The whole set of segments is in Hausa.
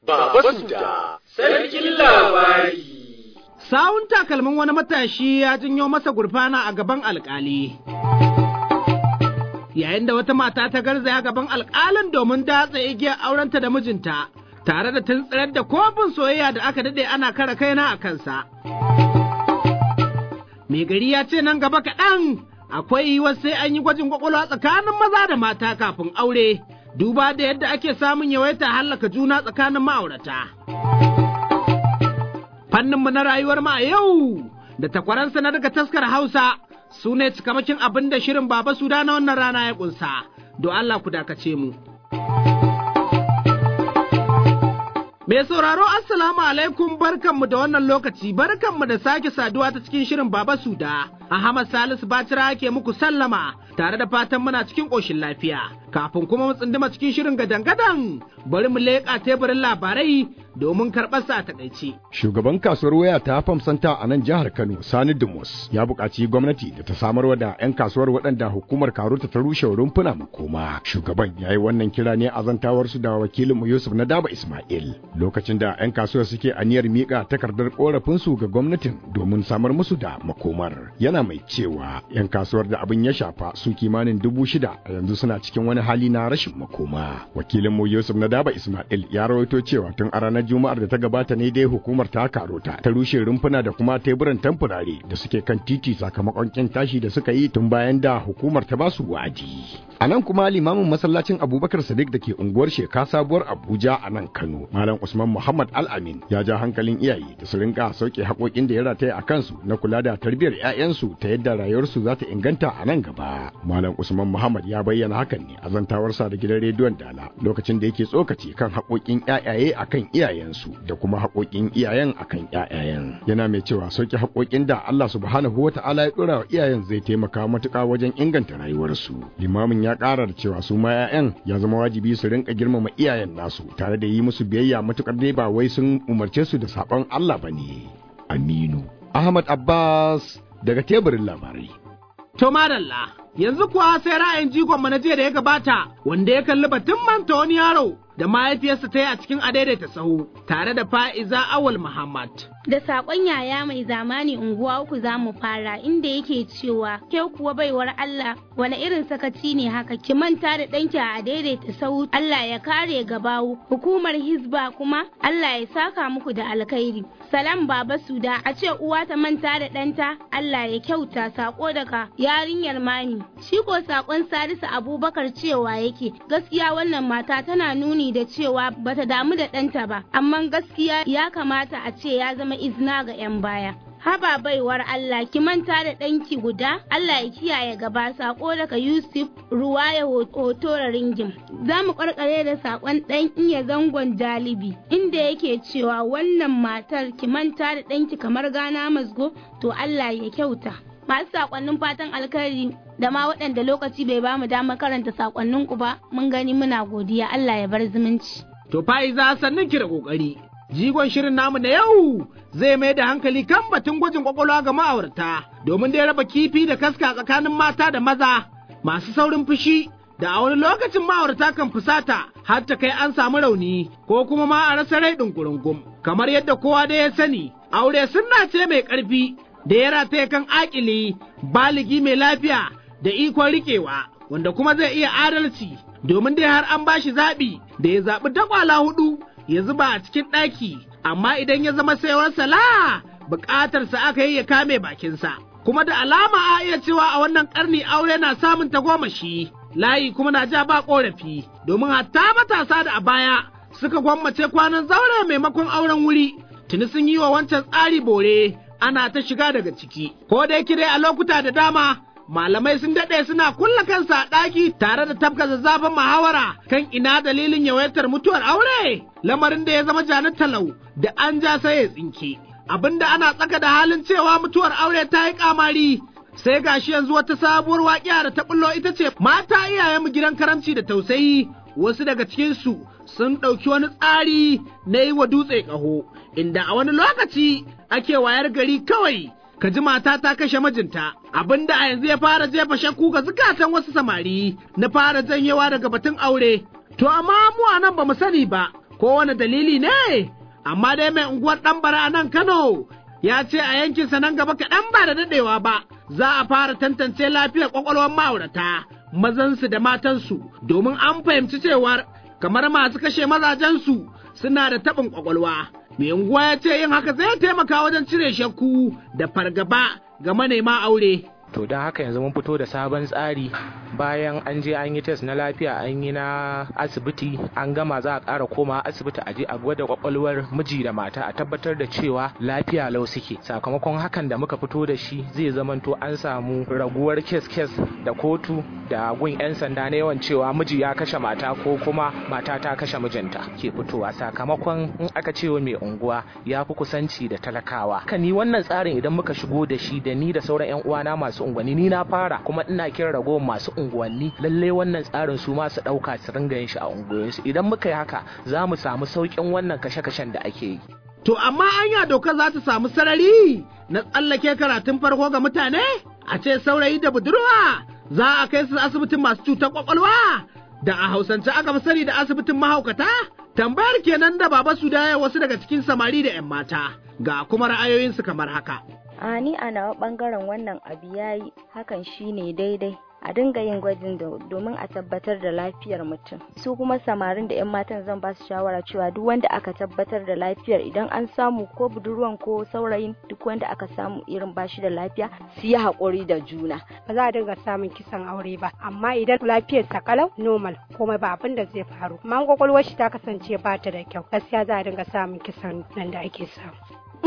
Baba Suda, sarkin labari. Sawun takalmin wani matashi ya janyo masa gurfana a gaban alkali. Yayin da wata mata ta garzaya gaban alkalin domin datsa igiyar aurenta da mijinta, tare da tuntsirar da kofin soyayya da aka daɗe ana kara kaina a kansa. Mai gari ya ce nan gaba kaɗan akwai yiwuwar sai an yi gwajin kwakwalwa tsakanin maza da mata kafin aure, duba da yadda ake samun yawaita hallaka juna tsakanin ma'aurata. Fanninmu na rayuwar ma yau da takwaransa na daga taskar Hausa su ne cikamakin abin da shirin Baba Suda na wannan rana ya ƙunsa, do Allah ku dakace mu. Mai sauraro Assalamu alaikum barkanmu da wannan lokaci barkanmu da sake saduwa ta cikin shirin Baba Suda. Ahmad Salisu Bacira ke muku sallama tare da fatan muna cikin ƙoshin lafiya. Kafin kuma mu tsunduma cikin shirin gadan-gadan bari mu leƙa teburin labarai domin karɓar sa a takaice. Shugaban kasuwar waya ta Famsanta a nan jihar Kano Sani Dumus ya buƙaci gwamnati da ta samarwa da 'yan kasuwar waɗanda hukumar Karuta ta rushe rumfuna makoma. Shugaban ya yi wannan kira ne a zantawarsu da wakilinmu Yusuf na Daba Ismail. Lokacin da 'yan kasuwar suke aniyar miƙa takardar ƙorafinsu ga gwamnatin domin samar musu da makomar. Yana mai cewa 'yan kasuwar da abin ya shafa su kimanin dubu shida a yanzu suna cikin wani hali na rashin makoma. Wakilinmu Yusuf na Daba Ismail ya rawaito cewa tun a ranar Juma'ar da ta gabata ne dai hukumar ta karota ta rushe rumfuna da kuma teburan tamfurare da suke kan titi sakamakon kin tashi da suka yi tun bayan da hukumar ta basu wa'adi. A nan kuma limamin masallacin Abubakar Sadiq da ke unguwar Sheka sabuwar Abuja a nan Kano, Malam Usman Muhammad Al-Amin ya ja hankalin iyaye da su rinka sauke haƙoƙin da ya rataya a kansu na kula da tarbiyyar 'ya'yansu ta yadda rayuwarsu za ta inganta a nan gaba. Malam Usman Muhammad ya bayyana hakan ne a zantawarsa da gidan rediyon Dala lokacin da yake tsokaci kan haƙoƙin 'ya'yaye akan iyayensu da kuma haƙoƙin iyayen akan 'ya'yayen. Yana mai cewa sauke haƙoƙin da Allah subhanahu wa ta'ala ya ɗora wa iyayen zai taimaka matuƙa wajen inganta rayuwarsu. Limamin ya ƙara da cewa su ma 'ya'yan ya zama wajibi su rinka girmama iyayen nasu tare da yi musu biyayya matuƙar dai ba wai sun umarce su da saɓon Allah ba ne. Aminu. Ahmad Abbas daga teburin labarai. To madalla, yanzu kuwa sai ra'ayin jigon na jiya da ya gabata wanda ya kalli batun manta wani yaro da mahaifiyarsa ta yi a cikin adaidaita sahu tare da fa'iza awal Muhammad. Da saƙon yaya mai zamani unguwa uku za mu fara inda yake cewa ke kuwa baiwar Allah wani irin sakaci ne haka ki manta da ɗanki a daidaita sau Allah ya kare gabawu hukumar hizba kuma Allah ya saka muku da alkhairi. Salam baba suda a ce uwa ta manta da ɗanta Allah ya kyauta sako daga yarinyar mani. Shi ko sakon Salisu Abubakar cewa yake gaskiya wannan mata tana nuni da cewa bata damu da ɗanta ba amma gaskiya ya kamata a ce ya zama izina ga 'yan baya. Haba baiwar Allah ki manta da ɗanki guda, Allah ya kiyaye gaba sako daga Yusuf ruwa ya hoto ringim. Za mu ƙarƙare da saƙon ɗan iya zangon jalibi, inda yake cewa wannan matar ki manta da ɗanki kamar gana masgo, to Allah ya kyauta. Masu saƙonnin fatan alkhairi da ma waɗanda lokaci bai bamu damar karanta saƙonninku ba, mun gani muna godiya Allah ya bar zumunci. To fa'iza sannan ki da ƙoƙari. Jigon shirin namu na yau zai mai da hankali kan batun gwajin kwakwalwa ga ma'aurata domin dai raba kifi da kaska tsakanin mata da maza masu saurin fushi da a wani lokacin ma'aurata kan fusata har ta kai an samu rauni ko kuma ma a rasa rai ɗungurungum kamar yadda kowa da ya sani aure sunna ce mai ƙarfi da ya rataye kan akili baligi mai lafiya da ikon riƙewa wanda kuma zai iya adalci domin dai har an bashi zaɓi da ya zaɓi takwala hudu ya zuba a cikin ɗaki, amma idan ya zama saiwar sala buƙatarsa aka yi ya kame bakinsa. Kuma da alama a iya cewa a wannan ƙarni aure na samun tagomashi, layi kuma na ja ba ƙorafi, domin hatta matasa da a baya suka gwammace kwanan zaure maimakon auren wuri, tuni sun yi wa wancan tsari bore ana ta shiga daga ciki. Ko da yake dai a lokuta da dama malamai sun daɗe suna kulla kansa a ɗaki tare da tafka zazzafin muhawara kan ina dalilin yawaitar mutuwar aure lamarin da ya zama janar talau da an ja sai ya tsinke abinda ana tsaka da halin cewa mutuwar aure ta yi kamari sai gashi yanzu wata sabuwar waƙiya da ta bullo ita ce mata iyayen mu gidan karamci da tausayi wasu daga cikinsu sun ɗauki wani tsari na yi wa dutse ƙaho inda a wani lokaci ake wayar gari kawai ka ji mata ta kashe mijinta abinda a yanzu ya fara jefa shakku ga zukatan wasu samari na fara janyewa daga batun aure to amma mu a nan ba mu sani ba kowane dalili ne amma dai mai unguwar ɗanbara a nan Kano ya ce a yankinsa nan gaba kaɗan ba da daɗewa ba za a fara tantance lafiyar ƙwaƙwalwar ma'aurata mazansu da matansu domin an fahimci cewar kamar masu kashe mazajensu suna da taɓin ƙwaƙwalwa. Mai unguwa ya ce yin haka zai taimaka wajen cire shakku da fargaba ga manema aure. to don haka yanzu mun fito da sabon tsari bayan an je an yi test na lafiya an yi na asibiti an gama za a ƙara koma asibiti a je a gwada kwakwalwar miji da mata a tabbatar da cewa lafiya lau suke sakamakon hakan da muka fito da shi zai zamanto an samu raguwar kes kes da kotu da gun 'yan sanda na yawan cewa miji ya kashe mata ko kuma mata ta kashe mijinta ke fitowa sakamakon in aka ce wa mai unguwa ya fi kusanci da talakawa kan ni wannan tsarin idan muka shigo da shi da ni da sauran 'yan uwana masu unguwanni ni na fara kuma ina kiran ragowar masu unguwanni lalle wannan tsarin su ma su dauka su ringa yin shi a unguwanninsu idan muka yi haka za mu samu saukin wannan kashe-kashen da ake yi To amma anya doka za ta samu sarari na tsallake karatun farko ga mutane a ce saurayi da budurwa za a kai su asibitin masu cutar kwakwalwa da a hausance aka fi sani da asibitin mahaukata tambayar kenan da baba su da wasu daga cikin samari da 'yan mata ga kuma ra'ayoyinsu kamar haka. a ni a nawa bangaren wannan abu yayi hakan shine daidai a dinga yin gwajin domin a tabbatar da lafiyar mutum su kuma samarin da 'yan matan zan ba su shawara cewa duk wanda aka tabbatar da lafiyar idan an samu ko budurwan ko saurayin duk wanda aka samu irin bashi da lafiya su yi haƙuri da juna ba za a dinga samun kisan aure ba amma idan lafiyar ta kalau normal kuma ba abin da zai faru amma kwakwalwar shi ta kasance ba ta da kyau gaskiya za a dinga samun kisan nan da ake samu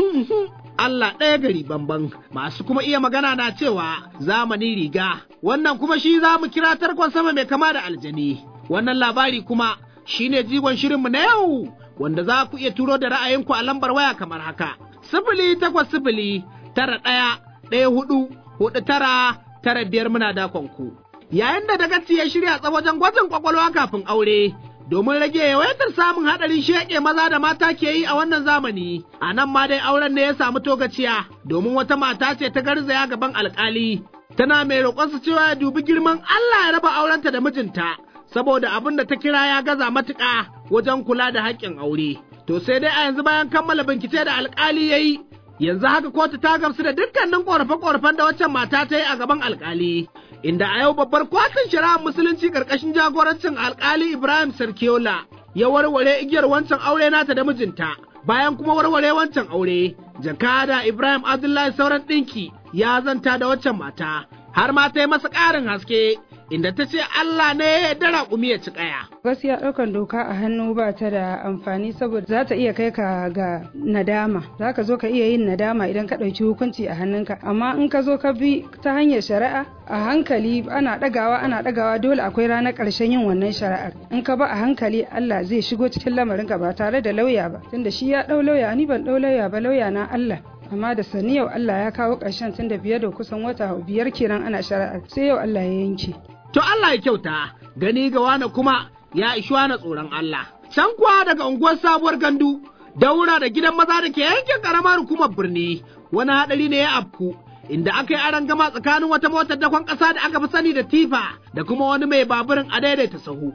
Allah ɗaya gari bamban masu kuma iya magana na cewa zamani riga wannan kuma shi za mu kira tarkon sama mai kama da aljani wannan labari kuma shine jigon shirinmu na yau wanda za ku iya turo da ra'ayinku a lambar waya kamar haka sifili takwas sifili tara ɗaya ɗaya hudu hudu tara tara biyar muna dakon ku yayin da dagaci ya shirya wajen gwajin kwakwalwa kafin aure domin rage yawaitar samun haɗarin sheƙe maza da mata ke yi a wannan zamani a nan ma dai auren ne ya samu togaciya domin wata mata ce ta garzaya gaban alƙali tana mai roƙonsa cewa ya dubi girman Allah ya raba aurenta da mijinta saboda abin da ta kira ya gaza matuƙa wajen kula da haƙƙin aure to sai dai a yanzu bayan kammala bincike da alƙali ya yi yanzu haka kotu ta gamsu da dukkanin ƙorafe-ƙorafen da waccan mata ta yi a gaban alƙali inda a yau babbar kotun shari'ar musulunci karkashin jagorancin alkali Ibrahim Sarkiola ya warware igiyar wancan aure nata da mijinta bayan kuma warware wancan aure jakada Ibrahim Abdullahi sauran ɗinki ya zanta da waccan mata har ma ta yi masa ƙarin haske inda ta ce Allah ne ya yarda raƙumi ya ci ƙaya. Gaskiya ɗaukan doka a hannu ba ta da amfani saboda za ta iya kai ka ga nadama. Za ka zo ka iya yin nadama idan ka ɗauki hukunci a hannunka. Amma in ka zo ka bi ta hanyar shari'a a hankali ana ɗagawa ana ɗagawa dole akwai ranar ƙarshen yin wannan shari'ar. In ka ba a hankali Allah zai shigo cikin lamarinka ba tare da lauya ba. Tunda shi ya ɗau lauya ni ban ɗau lauya ba lauya na Allah. amma da sani yau Allah ya kawo ƙarshen tun da biyar da kusan wata biyar kenan ana shari'ar sai yau Allah ya yanke. To Allah ya kyauta, gani ga wani kuma ya ishi wani tsoron Allah. Can kuwa daga unguwar sabuwar gandu, daura da gidan maza da ke yankin karamar hukumar birni, wani haɗari ne ya afku. Inda aka yi aron gama tsakanin wata motar dakon ƙasa da aka fi sani da tifa da kuma wani mai baburin a daidaita sahu.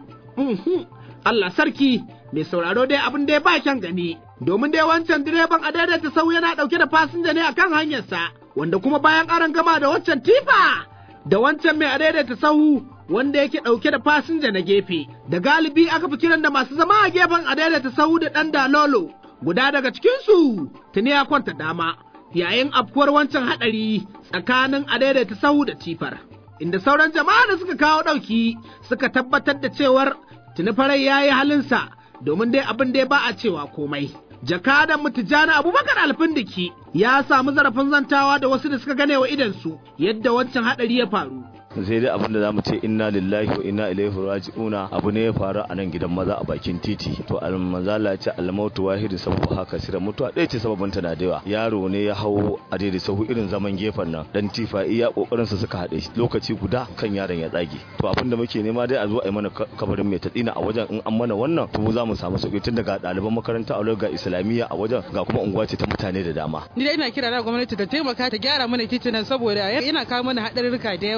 Allah sarki mai sauraro dai abin da ya ba kyan gani, domin dai wancan direban a daidaita sahu yana ɗauke da fasinja ne akan hanyarsa, wanda kuma bayan aron gama da waccan tifa da wancan mai adaidaita sahu wanda yake ɗauke da fasinja na gefe da galibi aka fi kiran da masu zama a gefen adaidaita sahu da ɗan dalolo guda daga cikinsu tuni ya kwanta dama yayin afkuwar wancan haɗari tsakanin adaidaita sahu da tifar inda sauran jama'a da suka kawo ɗauki suka tabbatar da cewar tuni farai ya yi halinsa domin dai abin da ba a cewa komai jakadan mutujana abubakar alfindiki ya samu zarafin zantawa da wasu da suka gane wa idansu yadda wancan hadari ya faru sai dai abin da zamu ce inna lillahi wa inna ilaihi raji'una abu ne ya faru a nan gidan maza a bakin titi to almanzala ya ce almautu wahidu sababu haka sira mutuwa ɗaya ce sababin ta na da yawa yaro ne ya hau a daidai sahu irin zaman gefen nan dan tifa iya kokarin sa suka haɗe lokaci guda kan yaron ya tsage to abin da muke nema dai a zo a yi mana kabarin mai tatsina a wajen in an mana wannan to za mu samu sauki tun daga ɗaliban makaranta a ga islamiyya a wajen ga kuma unguwa ce ta mutane da dama ni dai ina kira da gwamnati ta taimaka ta gyara mana titunan saboda yana kawo mana haɗarurruka da yawa ina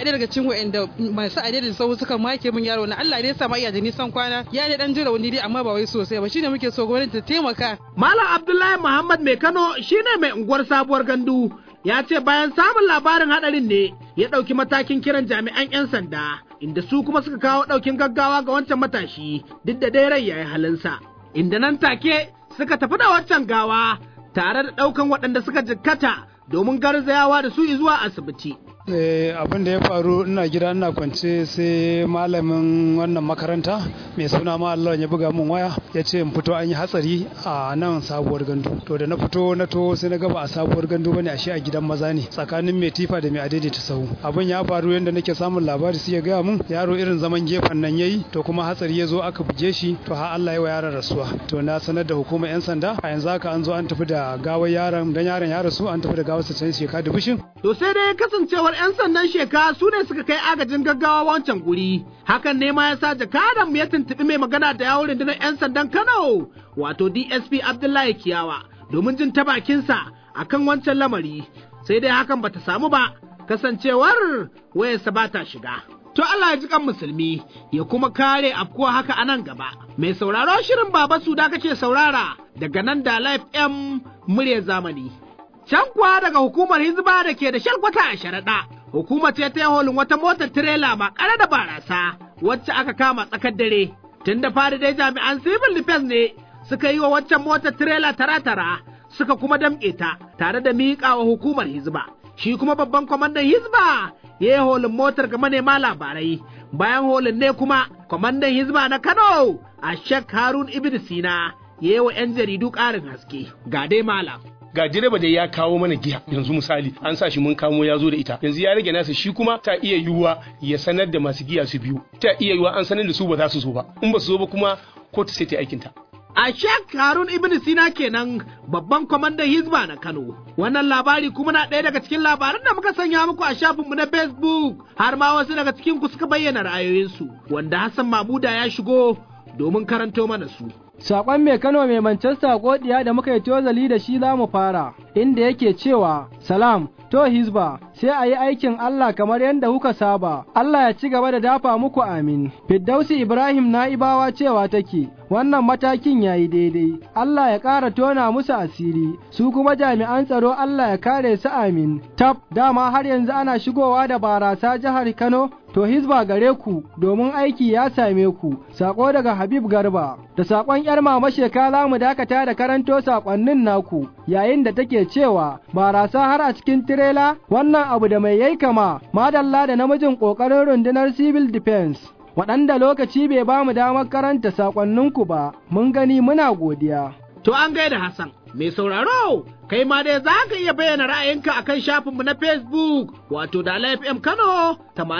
ɗaya daga cikin wa'anda masu adadin sau suka make min yaro na Allah dai sa ma iya da nisan kwana ya ne dan jira wani dai amma ba wai sosai ba shine muke so gwamnati ta taimaka Malam Abdullahi Muhammad Mai Kano shine mai unguwar sabuwar gandu ya ce bayan samun labarin hadarin ne ya ɗauki matakin kiran jami'an 'yan sanda inda su kuma suka kawo ɗaukin gaggawa ga wancan matashi duk da dai rai yayi halinsa inda nan take suka tafi da waccan gawa tare da ɗaukan waɗanda suka jikkata domin garzayawa da su zuwa asibiti. abin da ya faru ina gida ina kwance sai malamin wannan makaranta mai suna ma Allah ya buga min waya ya ce in fito an yi hatsari a nan sabuwar gandu to da na fito na to sai na ga ba a sabuwar gandu bane ashe a gidan maza ne tsakanin mai tifa da mai adaidaita sahu abin ya faru yadda nake samun labari sai ya gaya mun yaro irin zaman gefen nan yayi to kuma hatsari ya zo aka buge shi to har Allah ya wa yaron rasuwa to na sanar da hukumar yan sanda a yanzu haka an zo an tafi da gawar yaron dan yaron ya rasu an tafi da gawar sa can sheka da bishin To sai dai kasancewar 'yan sandan sheka su ne suka kai agajin gaggawa wancan guri. Hakan ne ma ya sa jakadan ya tuntuɓi mai magana da yawon rundunar 'yan sandan Kano, wato DSP Abdullahi Kiyawa, domin jin ta bakinsa akan wancan lamari. Sai dai hakan bata samu ba, kasancewar wayarsa ba ta shiga. To Allah ya ji kan musulmi ya kuma kare afkuwa haka a nan gaba. Mai sauraro shirin Baba Suda kake saurara daga nan da Life M murya zamani. Can kuwa daga hukumar Hizba da ke da shalkwata a sharaɗa, hukumar ce ta holin wata motar tirela ba ƙara da barasa wacce aka kama tsakar dare. Tun da fari dai jami'an civil defense ne suka yi wa waccan motar tirela tara-tara suka kuma damƙe ta tare da miƙa wa hukumar Hizba. Shi kuma babban kwamandan Hizba ya yi holin motar ga manema labarai. Bayan holin ne kuma kwamandan Hizba na Kano a Sheikh Harun Ibn Sina ya yi wa 'yan jaridu ƙarin haske. Ga dai malam. ga direba da ya kawo mana giya yanzu misali an sa shi mun kamo ya zo da ita yanzu ya rage nasa shi kuma ta iya yiwuwa ya sanar da masu giya su biyu ta iya yiwuwa an sanar da su ba za su zo ba in ba su zo ba kuma kotu sai ta aikin ta A Sheikh Harun Ibn Sina kenan babban kwamandan Hizba na Kano. Wannan labari kuma na ɗaya daga cikin labaran da muka sanya muku a shafinmu na Facebook har ma wasu daga cikin ku suka bayyana ra'ayoyinsu wanda Hassan Mamuda ya shigo domin karanto mana su. Saƙon mai Kano mai Manchester godiya da muka yi tozali da shi za mu fara, inda yake cewa, Salam, to Hizba, sai a yi aikin Allah kamar yadda kuka saba, Allah ya ci gaba da dafa muku amin. Fiddausi Ibrahim na'ibawa cewa take, wannan matakin ya yi daidai, Allah ya ƙara tona musu asiri, su kuma jami'an tsaro Allah ya kare su amin. Tab, dama har yanzu ana shigowa da barasa jihar Kano, to Hizba gare ku domin aiki ya same ku, saƙo daga Habib Garba, da saƙon ‘yar mama shekala mu dakata da karanto saƙonnin naku, yayin da take cewa barasa har a cikin tirela, wannan abu da mai yai kama, madalla da namijin ƙoƙarin rundunar civil defense. Waɗanda lokaci bai ba mu damar karanta saƙonninku ba, mun gani muna godiya. To an gaida Hassan, mai sauraro, kai ma dai za ka iya bayyana ra'ayinka a kan shafinmu na Facebook, wato da FM Kano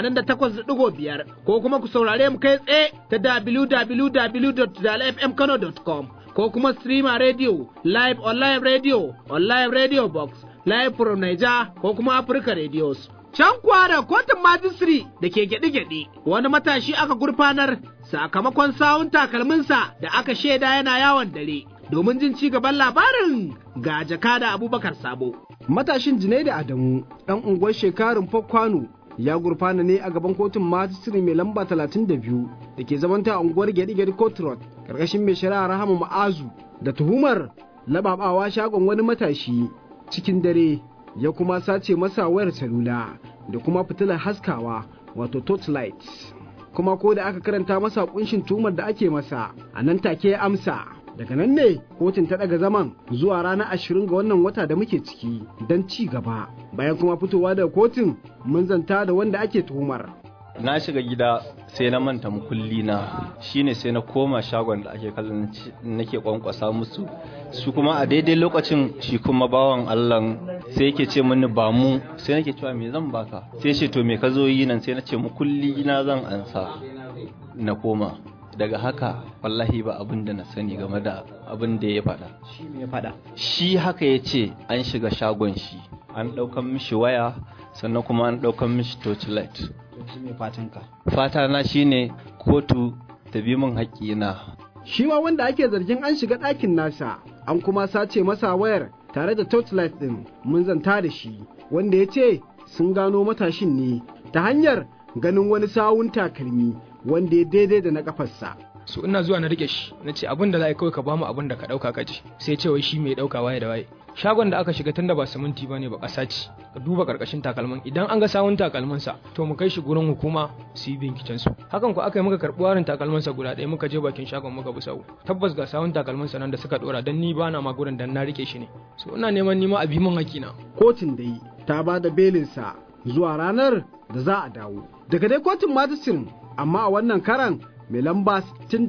88.5, ko kuma ku saurare mu kai tsaye ta www.dalafmkano.com, ko kuma streamer radio, live online radio, online radio box, live from Niger, ko kuma Africa radios. Can kuwa da kotun majistri da ke gyaɗe-gyaɗe, wani matashi aka gurfanar sakamakon sawun takalminsa da aka shaida yana yawon dare. domin jin ci gaban labarin ga jakada abubakar sabo. Matashin Junaidu Adamu ɗan unguwar shekarun Kwano ya gurfana ne a gaban kotun majistri mai lamba 32 da ke zamanta a unguwar Gedi-Gedi Court Road ƙarƙashin mai shari'a Rahama Ma'azu da tuhumar lababawa shagon wani matashi cikin dare ya kuma sace masa wayar salula da kuma fitilar haskawa wato torchlight. kuma ko da aka karanta masa kunshin tumar da ake masa a nan take ya amsa daga nan ne kotun ta daga zaman zuwa ranar ashirin ga wannan wata da muke ciki don ci gaba bayan kuma fitowa daga kotun mun zanta da wanda ake tuhumar na shiga gida sai na manta mukulli na shine sai na koma shagon da ake kallon nake kwankwasa musu su kuma a daidai lokacin shi kuma bawan Allah sai yake ce mini ba mu sai nake cewa me zan baka sai ce to me ka zo yi nan sai na ce mukulli na zan ansa na koma daga haka wallahi ba abin da na sani game da abin da ya faɗa shi me ya faɗa shi haka ya ce an shiga shagon shi an ɗaukan mishi waya sannan kuma an ɗaukan mishi torchlight shi me fatanka fata na shine kotu ta bi min haƙƙina shi ma wanda ake zargin an shiga ɗakin nasa an kuma sace masa wayar tare da torchlight ɗin mun zanta da shi wanda ya ce sun gano matashin ne ta hanyar ganin wani sawun takalmi wanda ya daidai da na kafarsa. so ina zuwa na rike shi na ce abin da za a kawai ka bamu abin da ka dauka ka ji sai ce wai shi mai dauka waye da waye shagon da aka shiga tunda ba siminti ba ne ba ƙasa ce ka duba karkashin takalman idan an ga sawun takalman sa to mu kai shi gurin hukuma su yi binciken su hakan ko aka yi muka karɓi warin takalman sa guda ɗaya muka je bakin shagon muka bi sau tabbas ga sawun takalman sa nan da suka dora dan ni bana ma gurin dan na rike shi ne so ina neman nima a bi min hakina kotun dai ta ba da belinsa zuwa ranar da za a dawo daga dai kotun majisirin amma a wannan karan mai lamba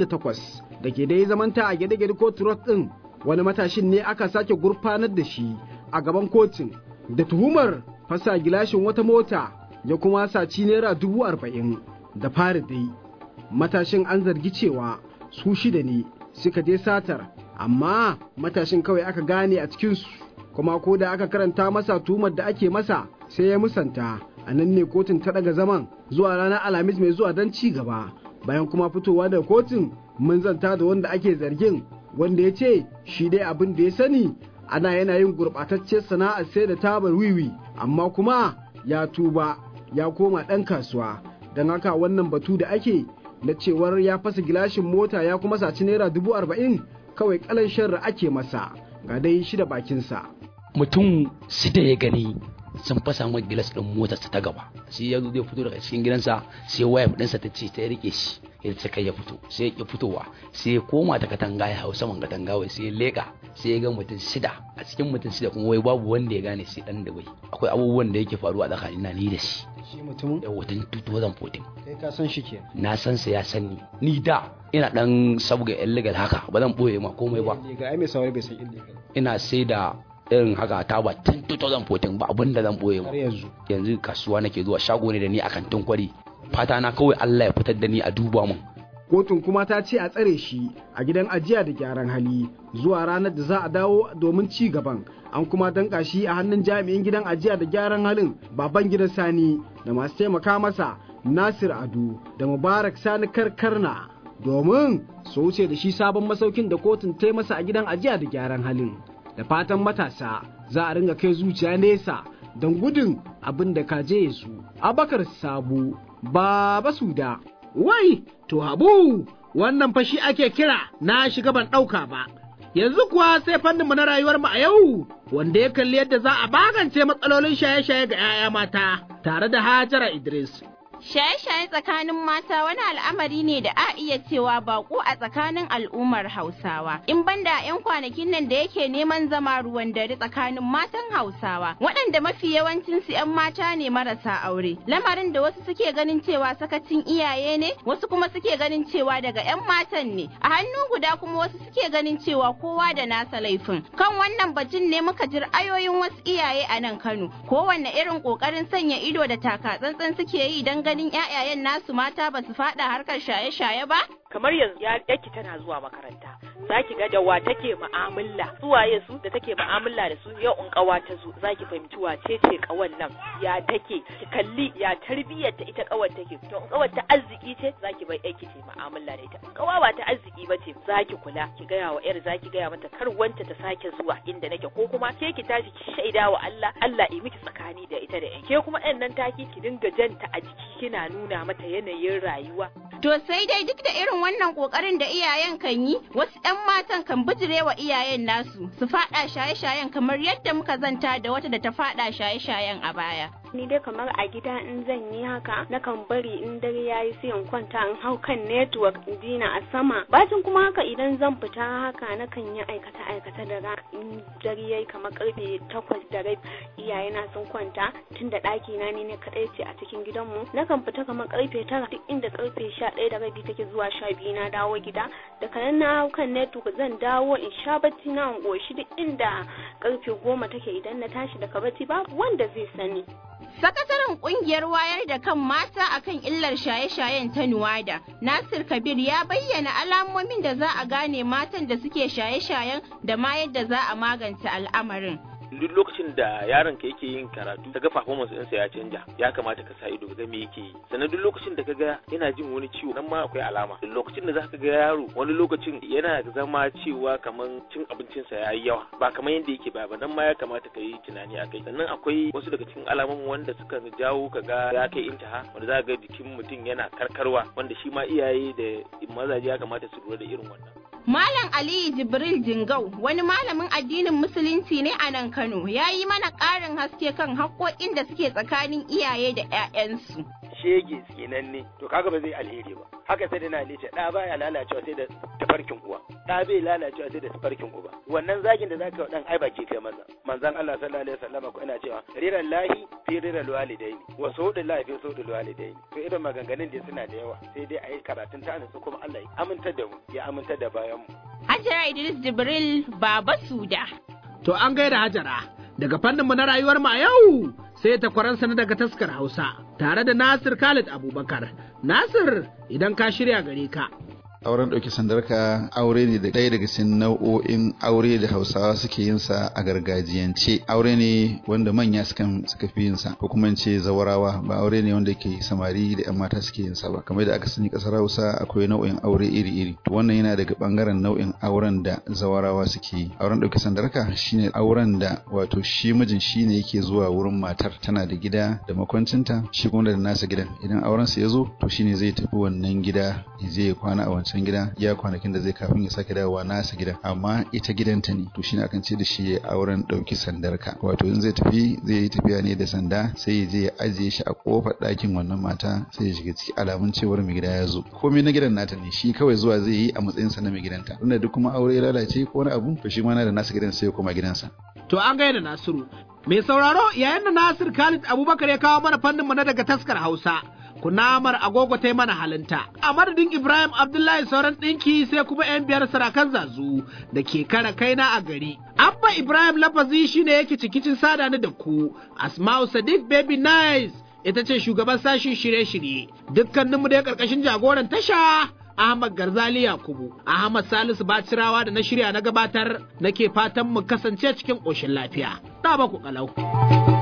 68 da ke dai zamanta a gede-gede kotu road din wani matashin ne aka sake gurfanar da shi a gaban kotun da tuhumar fasa gilashin wata mota ya kuma saci naira dubu arba'in da fari dai matashin an zargi cewa su shida ne suka je satar amma matashin kawai aka gane a cikinsu kuma ko da aka karanta masa tuhumar da ake masa sai ya musanta a nan ne kotun ta daga zaman zuwa ranar alhamis mai zuwa don ci gaba bayan kuma fitowa daga kotun mun zanta da wanda ake zargin wanda ya ce shi dai abin da ya sani ana yana yin gurɓataccen sana'ar sai da tabar wiwi amma kuma ya tuba ya koma ɗan kasuwa don haka wannan batu da ake na cewar ya fasa gilashin mota ya kuma saci naira dubu arba'in kawai kalan sharra ake masa ga dai shi da bakinsa. mutum da ya gani sun fasa mai gilas ɗin motarsa ta gaba sai ya zo zai fito daga cikin gidansa sai waya ɗinsa ta ce ta rike shi ya ce kai ya fito sai ya fitowa sai ya koma ta katanga ya hau saman katanga wai sai ya leka sai ya ga mutum shida a cikin mutum shida kuma wai babu wanda ya gane sai dan da bai akwai abubuwan da yake faruwa a tsakanin na ni da shi shi mutumin da watan 2014 kai ka san shi ke na san sa ya san ni ni da ina dan sabga illegal haka ba zan boye ma komai ba ga ai mai saurari bai san illegal ina sai da irin haka ta ba tun 2014 ba abin da zan boye ma yanzu yanzu kasuwa nake zuwa shago ne da ni akan tunkwari fata na kawai Allah ya fitar da ni a duba mun kotun kuma ta ce a tsare shi a gidan ajiya da gyaran hali zuwa ranar da za a dawo domin ci gaban an kuma danka shi a hannun jami'in gidan ajiya da gyaran halin baban gidan sani da masu taimaka masa nasir adu da mubarak sani karkarna domin su wuce da shi sabon masaukin da kotun ta masa a gidan ajiya da gyaran halin da fatan matasa za a ringa kai zuciya nesa don gudun abin da kaje su abakar sabu baba suda wai to habu wannan fashi ake kira na shiga ban ɗauka ba yanzu kuwa sai fanninmu na rayuwar mu a yau wanda ya kalli yadda za a magance matsalolin shaye-shaye ga 'ya'ya mata tare da hajara idris Shaye-shaye tsakanin mata wani al'amari ne da a iya cewa bako a tsakanin al'ummar Hausawa. In banda 'yan kwanakin nan da yake neman zama ruwan dare tsakanin matan Hausawa, waɗanda mafi yawancin su 'yan mata ne marasa aure. Lamarin da wasu suke ganin cewa sakacin iyaye ne, wasu kuma suke ganin cewa daga 'yan matan ne. A hannu guda kuma wasu suke ganin cewa kowa da nasa laifin. Kan wannan batun ne muka ji ra'ayoyin wasu iyaye a nan Kano. Kowanne irin ƙoƙarin sanya ido da taka tsantsan suke yi don ganin ƴaƴayen nasu mata ba su faɗa harkar shaye-shaye ba? kamar yanzu ya yaki tana zuwa makaranta za ki ga da wa take mu'amala suwaye su da take mu'amala da su yau in kawa ta zo za ki fahimci wace ce kawan nan ya take ki kalli ya tarbiyyar ta ita kawar take to in kawar ta arziki ce za ki bai aiki ce mu'amala da ita in kawa ba ta arziki ba ce za ki kula ki gaya wa yar za ki gaya mata kar wanta ta sake zuwa inda nake ko kuma ke ki tashi ki shaida wa Allah Allah ya miki tsakani da ita da yan ke kuma ɗan nan taki ki dinga janta a jiki kina nuna mata yanayin rayuwa To sai dai duk da irin wannan kokarin da iyayen kan yi, wasu 'yan matan kan bijirewa iyayen nasu su faɗa shaye-shayen kamar yadda muka zanta da wata da ta faɗa shaye-shayen a baya. ni dai kamar a gida in zan yi haka nakan bari in dare yayi sai in kwanta in hau kan network in dina a sama bacin kuma haka idan zan fita haka nakan yi aikata aikata da ra in dare yayi kamar karfe takwas da rabi iyaye na sun kwanta tunda ɗaki na ne kadai ce a cikin gidanmu nakan fita kamar karfe tara duk inda karfe sha ɗaya da rabi take zuwa sha biyu na dawo gida daga nan na hau kan network zan dawo in sha bacci na in goshi duk inda karfe goma take idan na tashi daga bacci babu wanda zai sani Sakataren kungiyar wayar da kan mata akan illar shaye-shayen ta Nuwada, Nasir Kabir ya bayyana alamomin da za a gane matan da suke shaye-shayen da ma yadda za a magance al'amarin. duk lokacin da yaron ka yake yin karatu kaga performance ɗinsa ya canja ya kamata ka sa ido ka ga me yake yi sannan duk lokacin da kaga yana jin wani ciwo nan ma akwai alama duk lokacin da zaka ga yaro wani lokacin yana zama cewa kaman cin abincinsa ya yi yawa ba kamar yadda yake ba ba nan ma ya kamata ka yi tunani a kai sannan akwai wasu daga cikin alamomin wanda suka jawo kaga ya kai intaha wanda za ga jikin mutum yana karkarwa wanda shi ma iyaye da mazaje ya kamata su lura da irin wannan Malam Aliyu Jibril Jingau wani malamin addinin Musulunci ne a nan Kano ya yi mana ƙarin haske kan haƙoƙin da suke tsakanin iyaye da 'ya'yansu. shege tsinanne to kaga ba zai alheri ba haka sai da na lice da baya lalacewa sai da tafarkin uwa da bai lalacewa sai da tafarkin uba wannan zagin da zaka dan ai baki kai maza manzon Allah sallallahu alaihi wasallam ko ina cewa riran lahi fi riral walidaini wa sawdul lahi fi sawdul walidaini to irin maganganun da suna da yawa sai dai ayi karatun ta su kuma Allah ya amintar da mu ya amintar da bayan mu Hajara Idris Jibril Baba Suda. To an gaida Hajara daga fannin mu na rayuwar mu a yau sai takwaransa na daga taskar Hausa tare da Nasir Khalid Abubakar. Nasir idan ka shirya gare ka. auren ɗauki sandarka aure ne da ɗaya daga cikin nau'o'in aure da hausawa suke yin sa a gargajiyance aure ne wanda manya suka suka fi yin sa ko kuma in ce zawarawa ba aure ne wanda ke samari da yan mata suke yin sa ba kamar da aka sani kasar hausa akwai nau'in aure iri-iri to wannan yana daga bangaren nau'in auren da zawarawa suke yi auren ɗauki sandarka shine auren da wato shi mijin shine yake zuwa wurin matar tana da gida da makwancinta shi kuma da nasa gidan idan auren sa ya zo to shine zai tafi wannan gida ya je ya kwana a wancan gida ya kwanakin da zai kafin ya sake dawowa nasa gidan amma ita gidanta ne to shine akan ce da shi ya auren dauki sandarka wato in zai tafi zai yi tafiya ne da sanda sai ya je ya ajiye shi a kofar ɗakin wannan mata sai ya shiga ciki alamun cewar mai gida ya zo komai na gidan nata ne shi kawai zuwa zai yi a matsayin sa na mai gidanta tunda duk kuma aure ya lalace ko wani abu to shi ma na da nasa gidan sai ya koma gidansa To an gaida Nasiru. Mai sauraro yayin da Nasir Khalid Abubakar ya kawo mana fannin mu na daga taskar Hausa. Kunamar agogo ta mana halinta. A madadin Ibrahim Abdullahi sauran ɗinki sai kuma 'yan biyar sarakan zazu da ke kara kaina a gari. Abba Ibrahim lafazi shine yake cikicin sada ni da ku. Asma'u Sadiq Baby Nice ita ce shugaban sashin shirye-shirye. Dukkaninmu da karkashin jagoran tasha Ahmad Garzali Yakubu, Ahmad Salisu Bacirawa da na shirya na gabatar nake fatan mu kasance cikin ƙoshin lafiya. Ta ba ku kalau.